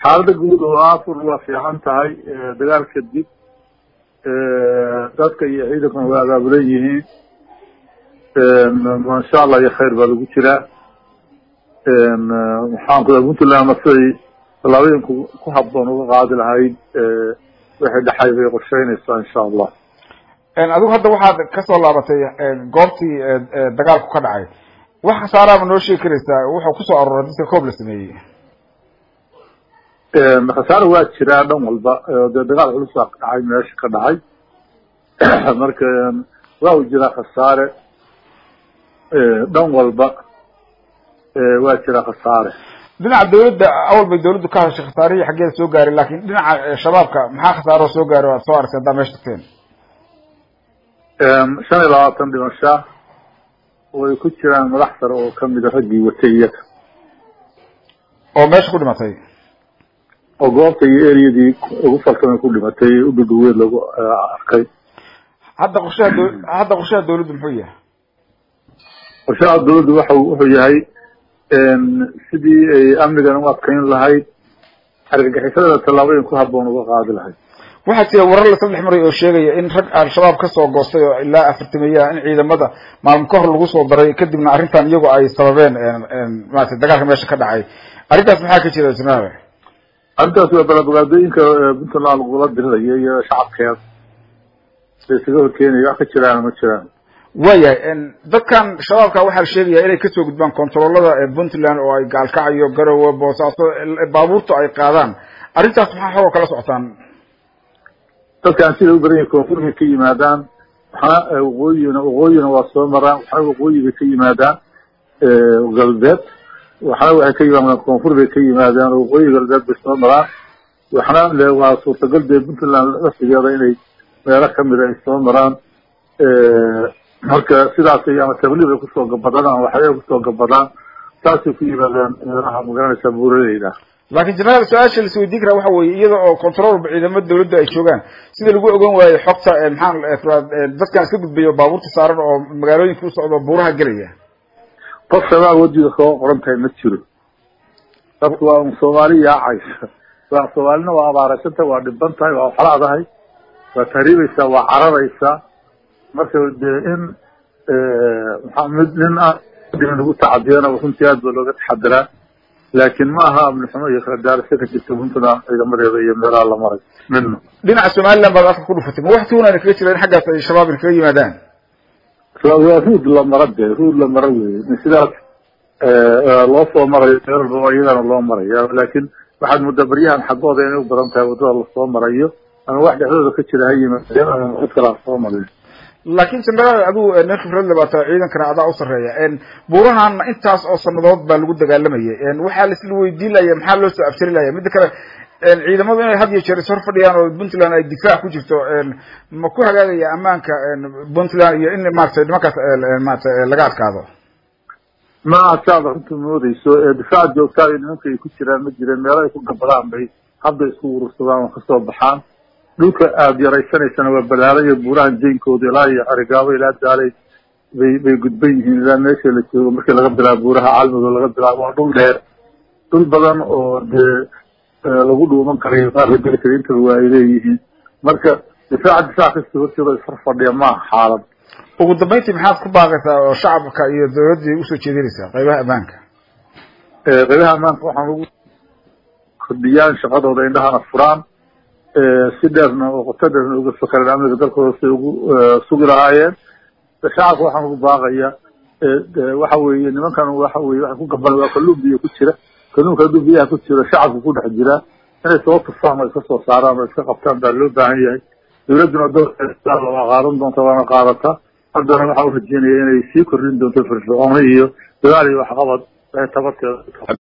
xaalada guud oo afur waa fiican tahay dagaal kadib dadka iyo ciidankuna waa abaabulan yihiin insha allah iyo khayr baa lagu jiraa maxaan ku puntland masay tallaabooyinku ku habboon uga qaadi lahayd wixii dhexay bay qorsheynaysaa insha allah adigu hadda waxaad kasoo laabatay goobtii dagaalku ka dhacay wax khasaaraaba noo sheegi karaysaa wuxuu kusoo aruuray dadka koob la sameeyey khasaare waa jiraa dhan walba dee dagaal culus baa ka dhacay meesha ka dhacay marka waa u jiraa khasaare dhan walba waa jiraa khasaare dhinaca dawladda awal bay dawladdu ka hadashay khasaarihii xaggeeda soo gaaray lakin dhinaca shabaabka maxaa khasaaroo soo gaaray o ad soo aragtay haddaa meesha tagteen shan iyo labaatan dhimashaa way ku jiraan madax sare oo kamida raggii watay iyaga oo meesha ku dhimatay oo goobta iyo ereyadii ugu falsamay ku dhimatay udhudhuweed lagu arkay hadda qorshaha d hadda qorshaha dawladdu muxuu yahay qorshaha dawladdu waxa wuxuu yahay sidii ay amnigan u adkayn lahayd argagixisada tallaabooyin ku habboon uga qaadi lahayd waxaa jira warar la saddex maray oo sheegaya in rag al-shabaab kasoo goostay oo ilaa afartimeeyaa in ciidamada maalmo ka hor lagu soo daray kadibna arrintan iyagu ay sababeen maratay dagaalka meesha ka dhacay arrintaas maxaa ka jira jenaraal arrintaas waa balabogaadooyinka puntland lagula dirirayo iyo shacabkeeda la isaga horkeenaya wax ka jiraan ma jiraan waayahay dadkan shabaabka waxaa la sheegaya inay kasoo gudbaan controlada puntland oo ay gaalkacayo garowe boosaaso baabuurta ay qaadaan arrintaas maxaa xogoo kala socotaan dadkaan siday u badan yahin koonfur bay ka yimaadaan waxna waqooyina waqooyina waa soo maraan waxna waqooyi bay ka yimaadaan galbeed waxna waxay ka yimaadaan koonfur bay ka yimaadaan waqooyi galbeed bay soo maraan waxna le waa suurtagal dee puntland laftigeeda inay meelo kamida ay soo maraan marka sidaasay ama tabliiq ay kusoo gabadaan ama waxbay kusoo gabadaan saasay ku yimaadaan meelaha magaranaysaa buuraleyda laakin jenaraal su-aasha la isweydiin karaa waxa weeye iyada oo controlba ciidamada dawladda ay joogaan sida lagu ogan waayo xogta maxaa dadkan iska gudbaya oo baabuurta saaran oo magaalooyinka usocdo buuraha gelaya qof shabaab wajiga kaga qoran tahay ma jiro dadku waa un soomaali yaacaysa waa soomaalina waa abaaraysantahay waa dhiban tahay waa waxlaadahay waa tahriibaysaa waa cararaysaa marka dee in maa mid nin aan lagu tacadiyana runtii aad baa looga taxadiraa laakin ma aha amni xumo iyo kala daarasho ka jirta puntland ciidamadeeda iyo meelaha la maray midna dhinaca somaliland baad afka ku dhufatay ma wax tuunana kaga jira in xaggaas ay shabaab in kaga yimaadaan waa ruud la mara de ruud la mara wey sidaas loo soo marayo meel walba iyadana loo maraya laakin waxaad muddaa baryahan xaggooda inay u badan tahay waddada lasoo marayo ama wax dhexdooda ka jira ha yimaadeen ama cid kala soo marayo laakin jenaraal adigu nin khibrad labaata ciidankana adaa u sarreeya buurahan intaas oo sanadood baa lagu dagaalamayay waxaa laisla weydiin laya maxaa loo soo absari laya midda kale ciidamadu inay had iyo jeer ishor fadhiyaan oo puntland ay difaac ku jirto ma ku hagaagaya ammaanka puntland iyo in maratay nimankaas maarata laga adkaado ma saad runta moodeyso difaac joogtaada nimanka ay ku jiraan ma jireen meelo ay ku gabadaan bay hadda isku urursadaan oo kasoo baxaan dhulka aada yaraysanaysana waa balaalayo buurahan jeynkooda ilaa iyo arigaabo ilaa daalay bay bay gudban yihiin ilaa meesha la joogo markii laga bilaabo buuraha caalmigo laga bilaabo waa dhul dheer dhul badan oo dee lagu dhuuman karayo qaarka geli kara intaba waa ay leeyihiin marka difaaca difaac kasta hortooda isfar fadhiya maaha xaalad ugu dambeyntii maxaad ku baaqaysaa oo shacabka iyo dawladdii usoo jeedinaysaa qaybaha ammaanka qaybaha ammaanka waxaan ugu kordhiyaan shaqadooda indhahana furaan si dheerna oo qoto dheerna uga fakareen amniga dalkooda say ugu sugi lahaayeen shacabka waxaan ugu baaqaya waxa weeye nimankan waxa weye waxa ku gaban waa kalluun biyo ku jira kalluunka hadduu biyaha ku jiro shacabku ku dhex jiraa inay soo tufaan oo iska soo saaraan oo iska qabtaan baa loo baahan yahay dawladduna doorkeeda waa qaadan doonta waana qaadataa haddana waxaa u rajeynaya inay sii kordhin doonto firfircooni iyo dadaal iyo waxqabad tabarteeda